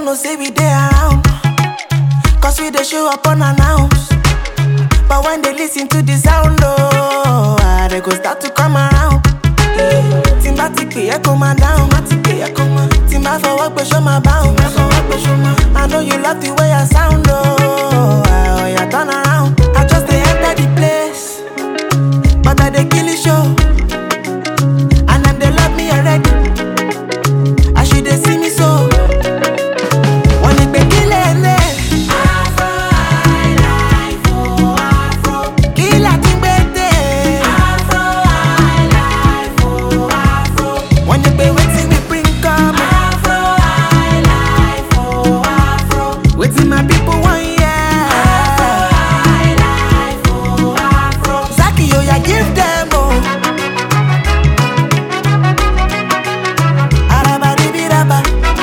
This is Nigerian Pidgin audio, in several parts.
know say we dey around. Cause we dey show up unannounced. But when they listen to the sound, oh, ah, they go start to come around. Tí n bá ti pè é kó máa dáhùn, má ti pè é kó máa. Tí n bá fọwọ́ pé ṣó máa báhùn, má fọwọ́ pé ṣó máa. I know you love the way I sound, oh, ah, oh yeah, turn around. I just dey enter the place, but I dey kill the show. And them they love me already. As you dey see me so. Wọ́n ní pé kí lè lè. Afro highlife, oh, afro. Kí la tún gbé dé? Afro highlife, oh, afro. Wọ́n ní pé wetin we bring come. Afro highlife, oh, afro. Wetin my people wan hear. Afro highlife, oh, afro. Zaki oya give them oh. Arabadibiraba.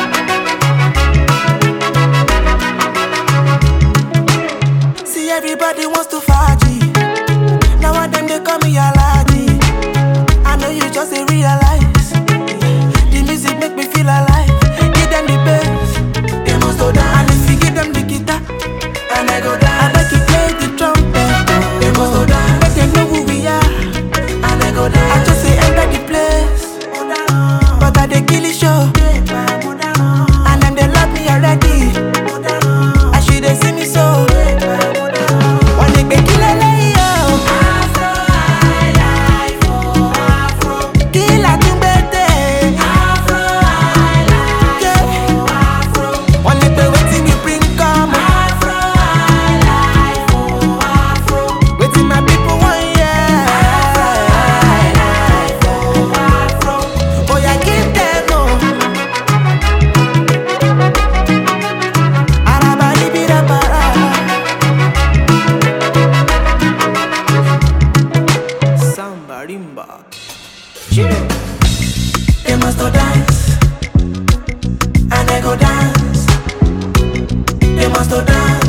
See everybody wants to faji. Now one them they call me Alaji. I know you just ain't realize. The music make me feel alive. Give them the bass, they must go down. And if you give them the guitar, and I go down. I bet you play the trumpet, they must go down. Make them know who we are, and I go down. I just say enter the place, but I dey kill the show. And them they love me already. As you dey see me so. Wọ́n ní pé kí lélẹ́yìí o. Afro highlife o, afro. Kí la tún gbé dé? Afro highlife o, afro. Wọ́n ní pé wetin we bring come. Afro highlife o, afro. Wetin my people wan hear. Afro highlife o, afro. Oya give them o. Arabaribirabara. Samba rimba. They must go dance, and I go dance. They must go dance.